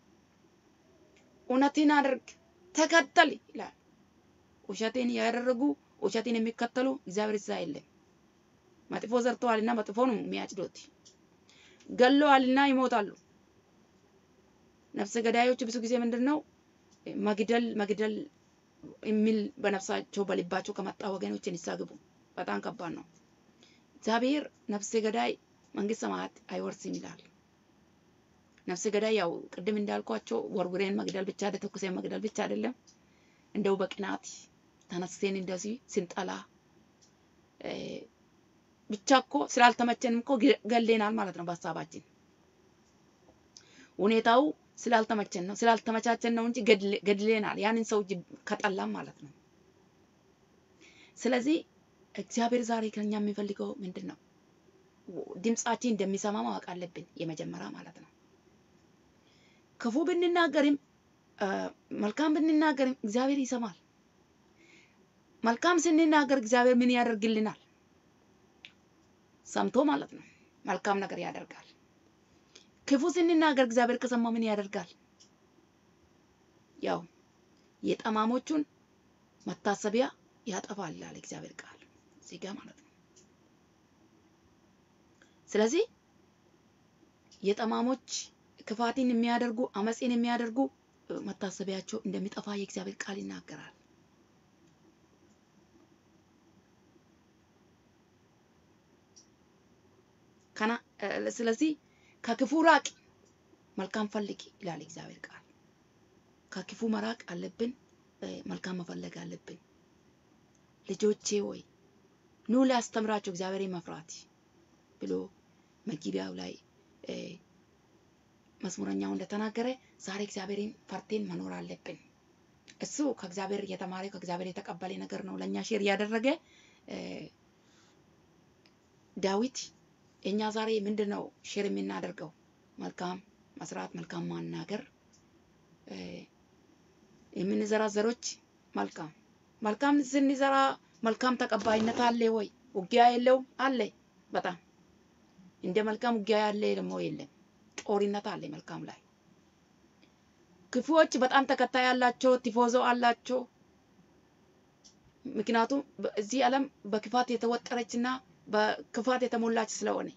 እውነትን አድርግ፣ ተከተል ይላል። ውሸትን ያደረጉ ውሸትን የሚከተሉ እግዚአብሔር እዛ የለም። መጥፎ ዘርተዋልና መጥፎ ነው የሚያጭዱት። ገለዋልና ይሞታሉ። ነፍሰ ገዳዮች ብዙ ጊዜ ምንድን ነው መግደል መግደል የሚል በነፍሳቸው በልባቸው ከመጣ ወገኖች ንስሐ ግቡ። በጣም ከባድ ነው። እግዚአብሔር ነፍሰ ገዳይ መንግስት ሰማያት አይወርስም ይላል። ነፍሰ ገዳይ ያው ቅድም እንዳልኳቸው ወርውሬን መግደል ብቻ ተኩሴን መግደል ብቻ አይደለም። እንደው በቅናት ተነስቴን እንደዚህ ስንጠላ ብቻ እኮ ስላልተመቸንም እኮ ገሌናል ማለት ነው። በሀሳባችን ሁኔታው ስላልተመቸን ነው ስላልተመቻቸን ነው እንጂ ገድሌናል። ያንን ሰው ከጠላም ማለት ነው። ስለዚህ እግዚአብሔር ዛሬ ከኛ የሚፈልገው ምንድን ነው? ድምጻችን እንደሚሰማ ማወቅ አለብን። የመጀመሪያ ማለት ነው። ክፉ ብንናገርም መልካም ብንናገርም እግዚአብሔር ይሰማል። መልካም ስንናገር እግዚአብሔር ምን ያደርግልናል? ሰምቶ ማለት ነው። መልካም ነገር ያደርጋል። ክፉ ስንናገር እግዚአብሔር ከሰማ ምን ያደርጋል? ያው የጠማሞቹን መታሰቢያ ያጠፋል ይላል እግዚአብሔር ቃል እዚህ ጋር ማለት ነው። ስለዚህ የጠማሞች ክፋትን የሚያደርጉ አመፅን የሚያደርጉ መታሰቢያቸው እንደሚጠፋ የእግዚአብሔር ቃል ይናገራል። ከና ስለዚህ ከክፉ ራቅ፣ መልካም ፈልግ ይላል እግዚአብሔር ቃል። ከክፉ መራቅ አለብን፣ መልካም መፈለግ አለብን። ልጆቼ ወይ ኑ ሊያስተምራቸው እግዚአብሔርን መፍራት ብሎ መግቢያው ላይ መዝሙረኛው እንደተናገረ ዛሬ እግዚአብሔርን ፈርቴን መኖር አለብን። እሱ ከእግዚአብሔር የተማረ ከእግዚአብሔር የተቀበለ ነገር ነው ለእኛ ሼር እያደረገ ዳዊት እኛ ዛሬ ምንድን ነው ሼር የምናደርገው? መልካም መስራት፣ መልካም ማናገር፣ የምንዘራ ዘሮች መልካም መልካም ስንዘራ መልካም ተቀባይነት አለ ወይ? ውጊያ የለውም? አለ። በጣም እንደ መልካም ውጊያ ያለ ደግሞ የለም። ጦርነት አለ መልካም ላይ። ክፉዎች በጣም ተከታይ ያላቸው ቲፎዞ አላቸው። ምክንያቱም እዚህ ዓለም በክፋት የተወጠረችና በክፋት የተሞላች ስለሆነ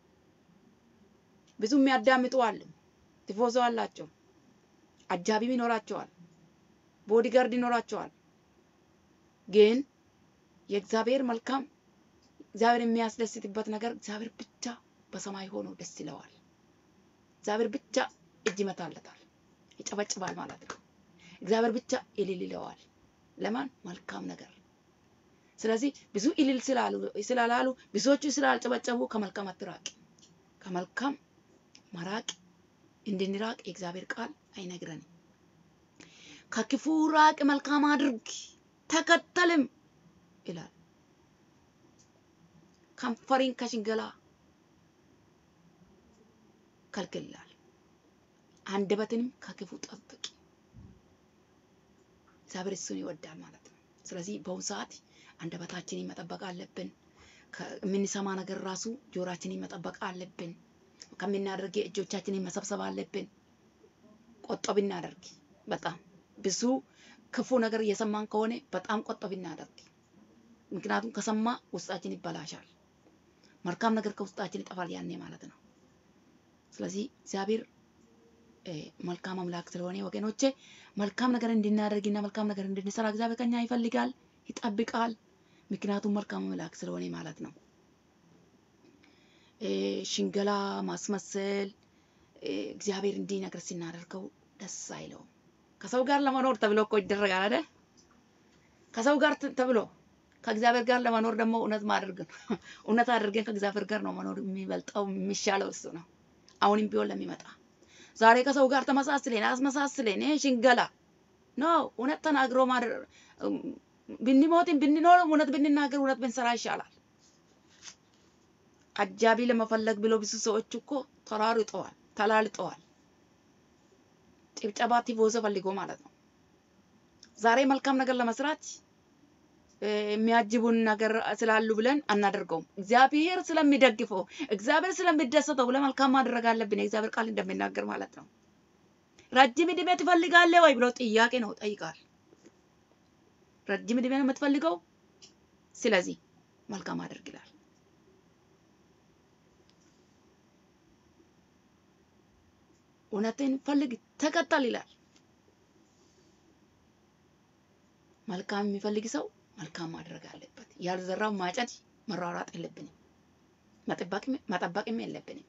ብዙ የሚያዳምጡ አሉ። ቲፎዞ አላቸው። አጃቢም ይኖራቸዋል። ቦዲጋርድ ይኖራቸዋል። ግን የእግዚአብሔር መልካም እግዚአብሔር የሚያስደስትበት ነገር እግዚአብሔር ብቻ በሰማይ ሆኖ ደስ ይለዋል። እግዚአብሔር ብቻ እጅ ይመታለታል፣ ይጨበጭባል ማለት ነው። እግዚአብሔር ብቻ እልል ይለዋል። ለማን መልካም ነገር። ስለዚህ ብዙ እልል ስላላሉ ብዙዎቹ ስላልጨበጨቡ ከመልካም አትራቅ። ከመልካም መራቅ እንድንራቅ የእግዚአብሔር ቃል አይነግረንም። ከክፉ ራቅ፣ መልካም አድርግ፣ ተከተልም ይላል። ከንፈሪን ከሽንገላ ከልክል ይላል። አንደበትንም ከክፉ ጠብቅ። እግዚአብሔር እሱን ይወዳል ማለት ነው። ስለዚህ በአሁኑ ሰዓት አንደበታችንን መጠበቅ አለብን። የምንሰማ ነገር ራሱ ጆሮአችንን መጠበቅ አለብን። ከምናደርግ እጆቻችንን መሰብሰብ አለብን። ቆጠብ እናደርግ። በጣም ብዙ ክፉ ነገር እየሰማን ከሆነ በጣም ቆጠብ እናደርግ። ምክንያቱም ከሰማ ውስጣችን ይበላሻል። መልካም ነገር ከውስጣችን ይጠፋል ያኔ ማለት ነው። ስለዚህ እግዚአብሔር መልካም አምላክ ስለሆነ ወገኖቼ መልካም ነገር እንድናደርግና መልካም ነገር እንድንሰራ እግዚአብሔር ከኛ ይፈልጋል፣ ይጠብቃል። ምክንያቱም መልካም አምላክ ስለሆነ ማለት ነው። ሽንገላ፣ ማስመሰል እግዚአብሔር እንዲህ ነገር ሲናደርገው ደስ አይለውም። ከሰው ጋር ለመኖር ተብሎ እኮ ይደረጋል አይደል? ከሰው ጋር ተብሎ ከእግዚአብሔር ጋር ለመኖር ደግሞ እውነት ማድረግ ነው። እውነት አድርገን ከእግዚአብሔር ጋር ነው መኖር የሚበልጠው የሚሻለው እሱ ነው። አሁንም ቢሆን ለሚመጣ ዛሬ ከሰው ጋር ተመሳስለን አስመሳስለን ሽንገላ ነው። እውነት ተናግሮ ብንሞትም ብንኖር እውነት ብንናገር እውነት ብንሰራ ይሻላል። አጃቢ ለመፈለግ ብሎ ብዙ ሰዎች እኮ ተራርጠዋል፣ ተላልጠዋል። ጭብጨባ ቲፎዞ ፈልጎ ማለት ነው። ዛሬ መልካም ነገር ለመስራት የሚያጅቡን ነገር ስላሉ ብለን አናደርገውም። እግዚአብሔር ስለሚደግፈው እግዚአብሔር ስለሚደሰተው ብለን መልካም ማድረግ አለብን። የእግዚአብሔር ቃል እንደሚናገር ማለት ነው። ረጅም ዕድሜ ትፈልጋለህ ወይ ብሎ ጥያቄ ነው ጠይቃል። ረጅም ዕድሜ ነው የምትፈልገው፣ ስለዚህ መልካም አድርግ ይላል። እውነትን ፈልግ ተከተል ይላል። መልካም የሚፈልግ ሰው መልካም ማድረግ አለበት። ያልዘራው ማጨድ መሯሯጥ የለብንም፣ መጠበቅም የለብንም።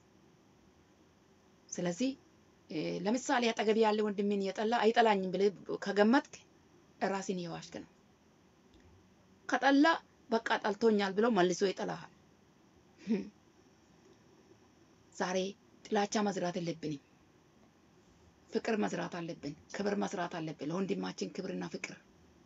ስለዚህ ለምሳሌ አጠገብ ያለ ወንድሜን እየጠላ አይጠላኝም ብለህ ከገመትክ ራስን እየዋሽክ ነው። ከጠላ በቃ ጠልቶኛል ብሎ መልሶ ይጠላሃል። ዛሬ ጥላቻ መዝራት የለብንም። ፍቅር መዝራት አለብን። ክብር መስራት አለብን። ለወንድማችን ክብርና ፍቅር።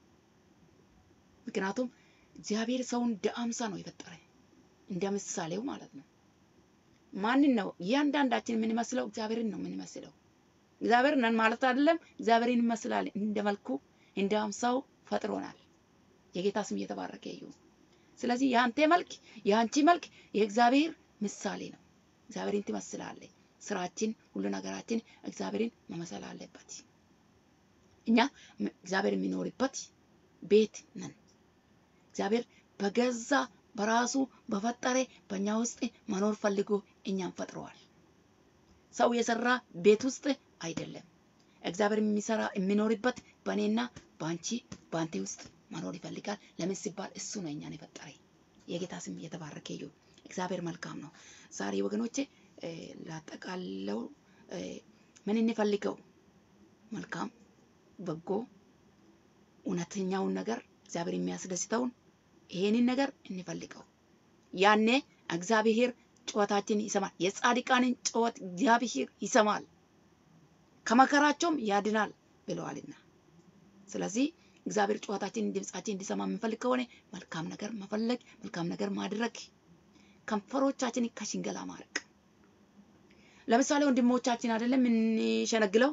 ምክንያቱም እግዚአብሔር ሰውን እንደ አምሳ ነው የፈጠረ እንደ ምሳሌው ማለት ነው። ማንን ነው እያንዳንዳችን የምንመስለው? እግዚአብሔርን ነው የምንመስለው። እግዚአብሔር ነን ማለት አይደለም። እግዚአብሔርን እንመስላለን። እንደ መልኩ እንደ አምሳው ፈጥሮናል። የጌታ ስም እየተባረከ ይሁን። ስለዚህ የአንተ መልክ የአንቺ መልክ የእግዚአብሔር ምሳሌ ነው። እግዚአብሔርን ትመስላለህ። ስራችን፣ ሁሉ ነገራችን እግዚአብሔርን መመሰል አለበት። እኛ እግዚአብሔር የሚኖርበት ቤት ነን። እግዚአብሔር በገዛ በራሱ በፈጠረ በእኛ ውስጥ መኖር ፈልጎ እኛን ፈጥረዋል። ሰው የሰራ ቤት ውስጥ አይደለም። እግዚአብሔር የሚሰራ የሚኖርበት በእኔና በአንቺ በአንተ ውስጥ መኖር ይፈልጋል። ለምን ሲባል እሱ ነው እኛን የፈጠረ። የጌታ ስም እየተባረከ ይሁን። እግዚአብሔር መልካም ነው። ዛሬ ወገኖቼ ላጠቃለው ምን እንፈልገው? መልካም፣ በጎ፣ እውነተኛውን ነገር እግዚአብሔር የሚያስደስተውን ይሄንን ነገር እንፈልገው። ያኔ እግዚአብሔር ጩኸታችን ይሰማል። የጻድቃንን ጩኸት እግዚአብሔር ይሰማል፣ ከመከራቸውም ያድናል ብለዋልና። ስለዚህ እግዚአብሔር ጩኸታችንን ድምጻችን እንዲሰማ የምንፈልግ ከሆነ መልካም ነገር መፈለግ፣ መልካም ነገር ማድረግ፣ ከንፈሮቻችንን ከሽንገላ ማረቅ። ለምሳሌ ወንድሞቻችን አይደለም የምንሸነግለው፣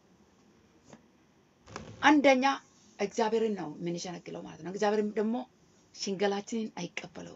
አንደኛ እግዚአብሔርን ነው የምንሸነግለው ማለት ነው። እግዚአብሔርም ደግሞ ሽንገላችንን አይቀበለው፣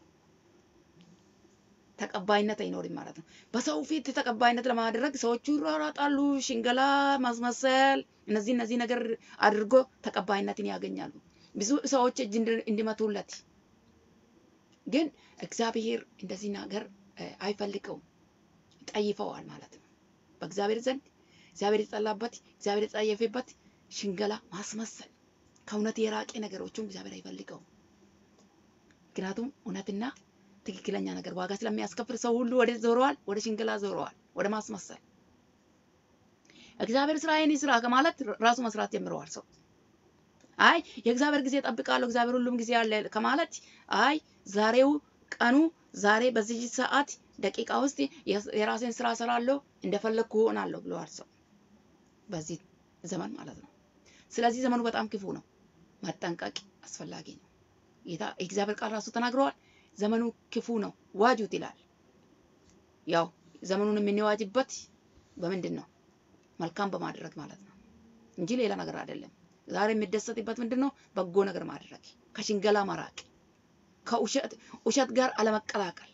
ተቀባይነት አይኖርም ማለት ነው። በሰው ፊት ተቀባይነት ለማድረግ ሰዎቹ ይሯሯጣሉ፣ ሽንገላ ማስመሰል፣ እነዚህ እነዚህ ነገር አድርጎ ተቀባይነትን ያገኛሉ። ብዙ ሰዎች እጅ እንዲመቱለት፣ ግን እግዚአብሔር እንደዚህ ነገር አይፈልገውም፣ ጠይፈዋል ማለት ነው። በእግዚአብሔር ዘንድ እግዚአብሔር የጠላበት እግዚአብሔር የጸየፈበት ሽንገላ ማስመሰል፣ ከእውነት የራቄ ነገሮችን እግዚአብሔር አይፈልገውም። ምክንያቱም እውነትና ትክክለኛ ነገር ዋጋ ስለሚያስከፍል ሰው ሁሉ ወደ ዞረዋል፣ ወደ ሽንገላ ዞረዋል፣ ወደ ማስመሰል። እግዚአብሔር ስራዬን ይስራ ከማለት ራሱ መስራት ጀምረዋል። ሰው አይ የእግዚአብሔር ጊዜ ጠብቃለሁ፣ እግዚአብሔር ሁሉም ጊዜ አለ ከማለት አይ ዛሬው ቀኑ ዛሬ በዚህ ሰዓት ደቂቃ ውስጥ የራሴን ስራ እሰራለሁ፣ እንደፈለግኩ እሆናለሁ ብለዋል ሰው በዚህ ዘመን ማለት ነው። ስለዚህ ዘመኑ በጣም ክፉ ነው፣ መጠንቀቅ አስፈላጊ ነው። ጌታ እግዚአብሔር ቃል ራሱ ተናግረዋል። ዘመኑ ክፉ ነው ዋጁት ይላል። ያው ዘመኑን የምንዋጅበት በምንድን ነው? መልካም በማድረግ ማለት ነው እንጂ ሌላ ነገር አይደለም። ዛሬ የሚደሰትበት ምንድን ነው? በጎ ነገር ማድረግ፣ ከሽንገላ መራቅ፣ ከውሸት ውሸት ጋር አለመቀላቀል፣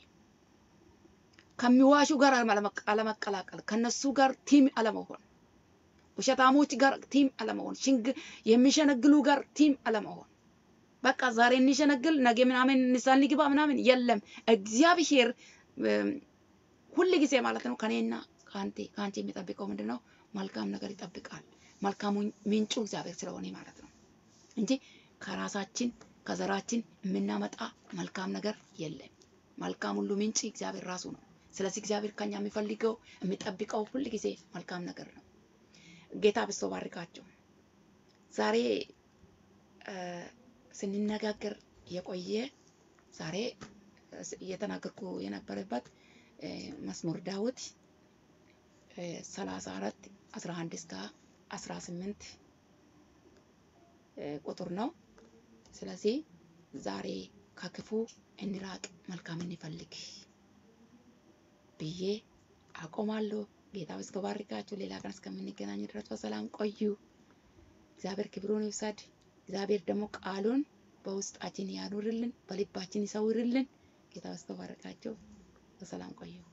ከሚዋሹ ጋር አለመቀላቀል፣ ከነሱ ጋር ቲም አለመሆን፣ ውሸታሞች ጋር ቲም አለመሆን፣ ሽንግ የሚሸነግሉ ጋር ቲም አለመሆን በቃ ዛሬ እንሸነግል ነገ ምናምን ንስሐ እንግባ ምናምን የለም። እግዚአብሔር ሁል ጊዜ ማለት ነው ከኔና ከአንቴ ከአንቺ የሚጠብቀው ምንድን ነው? መልካም ነገር ይጠብቃል። መልካሙ ምንጩ እግዚአብሔር ስለሆነ ማለት ነው እንጂ ከራሳችን ከዘራችን የምናመጣ መልካም ነገር የለም። መልካም ሁሉ ምንጭ እግዚአብሔር ራሱ ነው። ስለዚህ እግዚአብሔር ከኛ የሚፈልገው የሚጠብቀው ሁል ጊዜ መልካም ነገር ነው። ጌታ ብሶ ባርካቸው ዛሬ ስንነጋገር የቆየ ዛሬ እየተናገርኩ የነበረበት መዝሙር ዳዊት ሰላሳ አራት አስራ አንድ እስከ አስራ ስምንት ቁጥር ነው። ስለዚህ ዛሬ ከክፉ እንራቅ፣ መልካም እንፈልግ ብዬ አቆማለሁ። ጌታ እስከ ባርካችሁ። ሌላ ቀን እስከምንገናኝ ድረስ በሰላም ቆዩ። እግዚአብሔር ክብሩን ይውሰድ። እግዚአብሔር ደግሞ ቃሉን በውስጣችን ያኑርልን፣ በልባችን ይሰውርልን። ጌታ ይባርካችሁ። በሰላም ቆዩ።